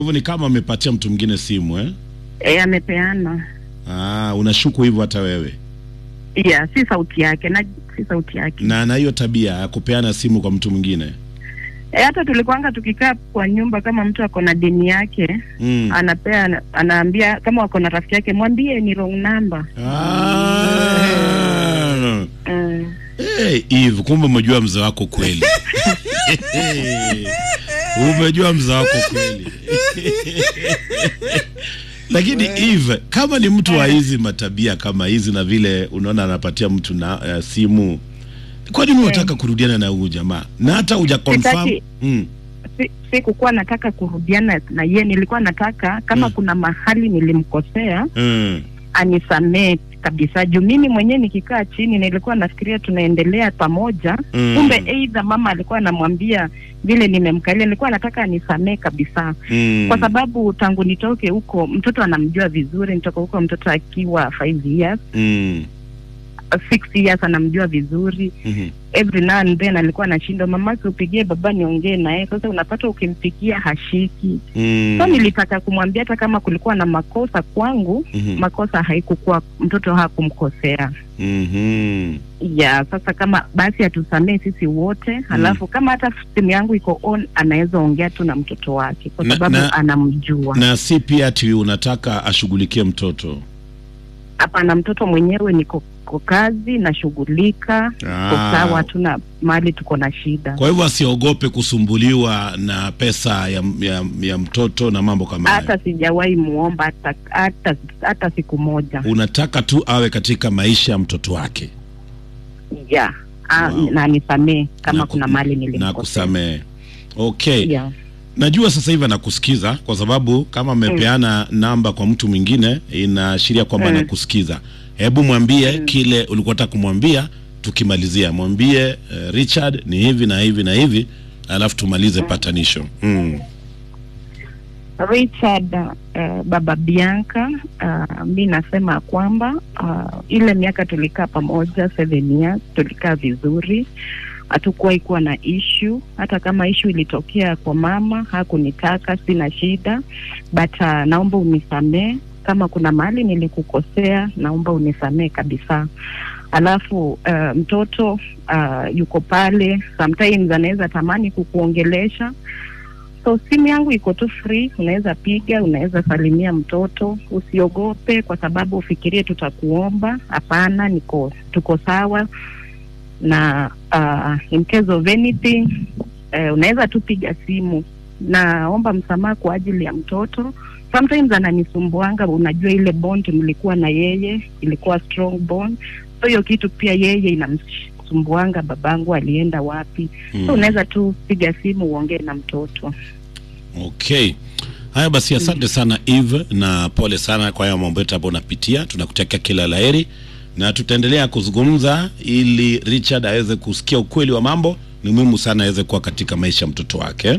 hivyo ni kama amepatia mtu mwingine simu eh? E, amepeana Ah, unashuku hivyo hata wewe yeah, si sauti yake na si sauti yake na na hiyo tabia ya kupeana simu kwa mtu mwingine e, hata tulikuanga tukikaa kwa nyumba kama mtu ako na deni yake mm. anapea anaambia kama wako na rafiki yake mwambie ni wrong number Ah. mm. Hey, Eve, kumbe umejua mzee wako kweli. umejua mzee wako kweli. Lakini Eve, kama ni mtu wa hizi matabia kama hizi na vile unaona anapatia mtu na uh, simu, kwa nini unataka kurudiana na huyu jamaa na hata huja confirm? Sitaki- Mm. si, si kukuwa nataka kurudiana na ye nilikuwa nataka kama Mm. kuna mahali nilimkosea Mm. anisamee kabisa juu mimi mwenyewe nikikaa chini nilikuwa nafikiria tunaendelea pamoja Mm. kumbe eidha mama alikuwa anamwambia vile nimemkalia nilikuwa nataka anisamee kabisa Mm. kwa sababu tangu nitoke huko mtoto anamjua vizuri nitoka huko mtoto akiwa five years Mm. uh, six years anamjua vizuri Mhm. every now and then alikuwa anashindwa mamake upigie baba niongee naye sasa unapata ukimpigia hashiki Mm. so nilitaka kumwambia hata kama kulikuwa na makosa kwangu Mhm. makosa haikukuwa mtoto hakumkosea Mhm. ya sasa kama basi atusamee sisi wote halafu kama hata simu yangu iko on anaweza ongea tu na mtoto wake kwa Na- sababu na- anamjua Na si pia ati unataka ashughulikie mtoto. hapana mtoto mwenyewe niko ko kazi nashughulika ko Ah. sawa hatuna mahali tuko na shida Kwa hivyo asiogope kusumbuliwa na pesa ya, ya, ya mtoto na mambo kama hayo. hata sijawahi muomba hata, hata, hata siku moja Unataka tu awe katika maisha ya mtoto wake ya Ah, Wow. na nisamee kama Na ku- kuna mali na nilimkosea kusamehe. Okay. yeah. Najua sasa hivi anakusikiza kwa sababu kama amepeana namba kwa mtu mwingine inaashiria kwamba Mm. anakusikiza. Hebu mwambie Mm. kile ulikuwa unataka kumwambia tukimalizia. Mwambie uh, Richard ni hivi na hivi na hivi alafu tumalize patanisho. Mm. Richard uh, baba Bianca uh, mi nasema kwamba uh, ile miaka tulikaa pamoja seven years tulikaa vizuri hatukuwahi kuwa na ishu hata kama ishu ilitokea kwa mama hakunitaka sina shida but uh, naomba unisamee kama kuna mahali nilikukosea naomba unisamee kabisa alafu uh, mtoto uh, yuko pale sometimes anaweza tamani kukuongelesha so simu yangu iko tu free unaweza piga unaweza salimia mtoto usiogope kwa sababu ufikirie tutakuomba hapana niko tuko sawa na uh, in case of anything uh, unaweza tu piga simu naomba msamaha kwa ajili ya mtoto sometimes ananisumbuanga unajua ile bond mlikuwa na yeye ilikuwa strong bond so hiyo kitu pia yeye inamsumbuanga babangu alienda wapi Mm. so unaweza tu piga simu uongee na mtoto Okay. Haya basi, asante sana Eve, na pole sana kwa hayo mambo yote ambayo unapitia. Tunakutakia kila laheri na tutaendelea kuzungumza ili Richard aweze kusikia ukweli wa mambo. Ni muhimu sana aweze kuwa katika maisha ya mtoto wake.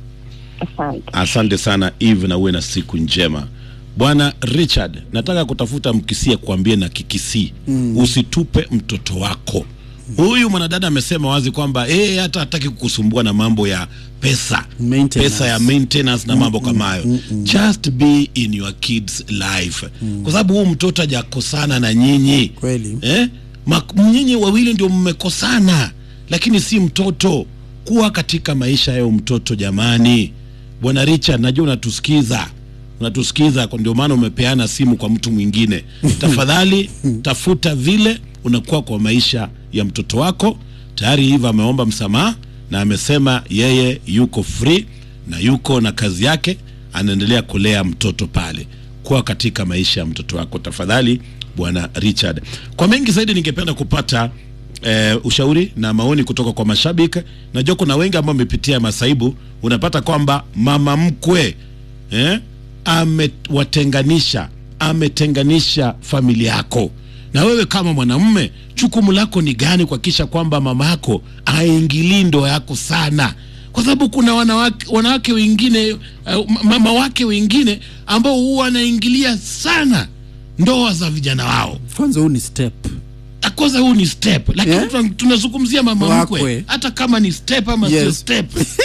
asante Asante sana Eve, na uwe na siku njema. Bwana Richard, nataka kutafuta mkisia kuambie na kikisii mm. usitupe mtoto wako. Huyu mwanadada amesema wazi kwamba yeye hata hataki kukusumbua na mambo ya pesa Maintenance. pesa ya maintenance na mambo kama hayo just be in your kids life kwa sababu huu mtoto hajakosana na nyinyi Kweli. eh? Mak- nyinyi wawili ndio mmekosana lakini si mtoto kuwa katika maisha ya huyu mtoto jamani bwana richard najua unatusikiza unatusikiza kwa ndio maana umepeana simu kwa mtu mwingine tafadhali tafuta vile unakuwa kwa maisha ya mtoto wako tayari hivi ameomba msamaha na amesema yeye yuko free na yuko na kazi yake anaendelea kulea mtoto pale kuwa katika maisha ya mtoto wako tafadhali bwana richard kwa mengi zaidi ningependa kupata eh, ushauri na maoni kutoka kwa mashabiki najua kuna wengi ambao wamepitia masaibu unapata kwamba mama mkwe eh, amewatenganisha ametenganisha familia yako na wewe kama mwanamume jukumu lako ni gani kuhakikisha kwamba mama yako aingilii ndoa yako sana kwa sababu kuna wanawake, wanawake wengine uh, mama wake wengine ambao huwa wanaingilia sana ndoa za vijana wao kwanza huu ni step kwanza huu ni step lakini Yeah. tuna- tunazungumzia mama Wakwe. mkwe hata kama ni step ama sio Yes. step